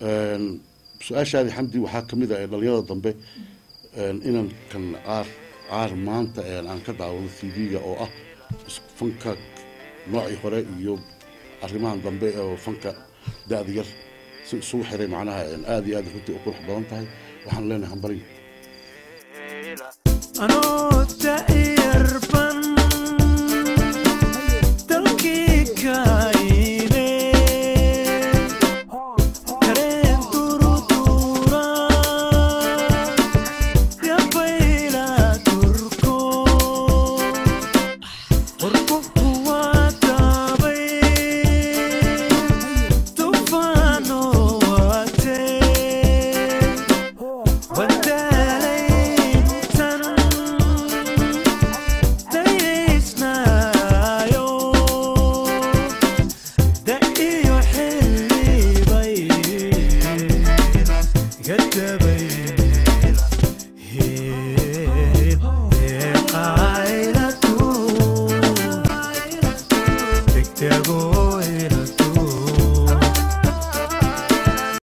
su-aashaadii xamdi waxaa ka mid ah ee dhalinyarada dambe inaan kan caar caar maanta aan ka daawado t v-ga oo ah fanka noocii hore iyo arrimahan dambe oo fanka da-da yar si isugu xiray macnaha aada iyo aad runtii u qurux badan tahay waxaan leenahay hambarin anoo da'yar ban dalkii kaayne kareen durudura yabayla turko qorqofku waa daabay tufaano watee wadaalaytan dayaysnaayo da iyo xillibay gadabay qaylatu degdego